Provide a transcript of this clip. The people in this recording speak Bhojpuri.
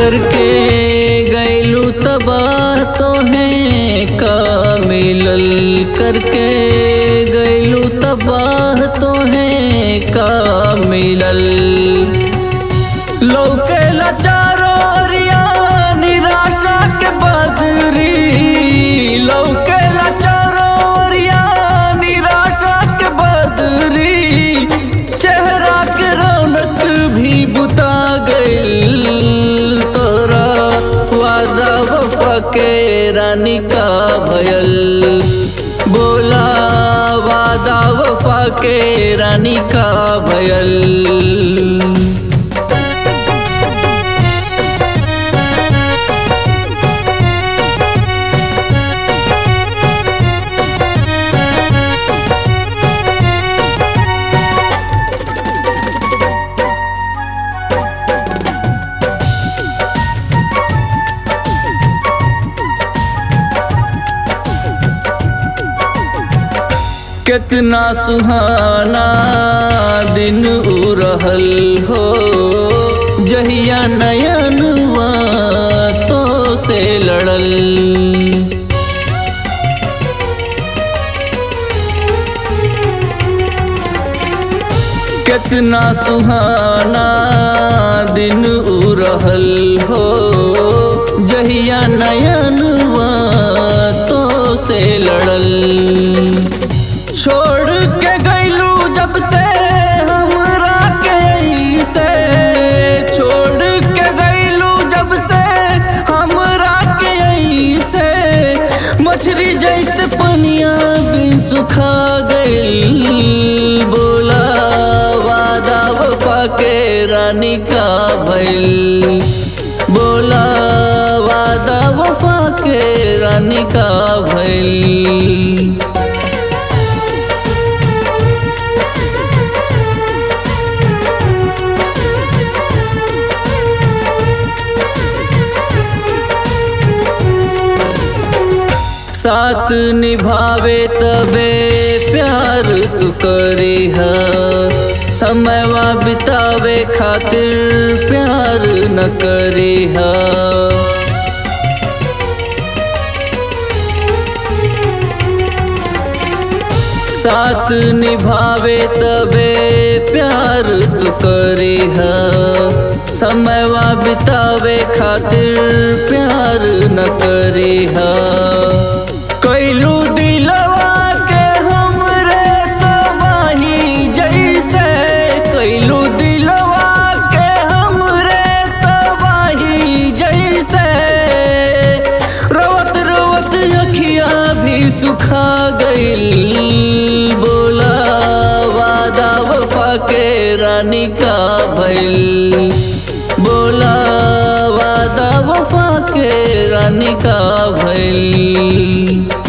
करके गैलू तबाह तो है का मिलल करके गैलू तबाह तो है का मिलल लौके लाचारो रिया निराशा के बदरी लौके लाचारो रिया निराशा के बदरी चेहरा के रौनक भी बुता गइल तोरा वादा वफा के रानी का भयल बोला वादा वफा के रानी का भयल कितना सुहाना दिन उ रहल हो जहिया नयनवा तो से लड़ल कितना सुहाना दिन उ रहल हो जहिया नयनवा तो से लड़ल छोड़ के गैलू जब से हमरा के से छोड़ के गैलू जब से हमरा के से मछली जैसे पनिया बिन सुखा गइल बोला वादा वफा के रानी का भइल बोला वादा वफा के रानी का भइल साथ निभावे तबे प्यार तू करी है समयवा बितावे खातिर प्यार न करी है साथ निभावे तबे प्यार तू करी है समयवा बितावे खातिर प्यार न करी है कैलू दिलवा के हमरे तबाही जैसे कैलू दिलवा के हमरे तबाही जैसे रोवत रोवत अखिया भी सुखा गइल बोला वादा वफा के रानी का भइल बोला वादा वफा के रानी का भइल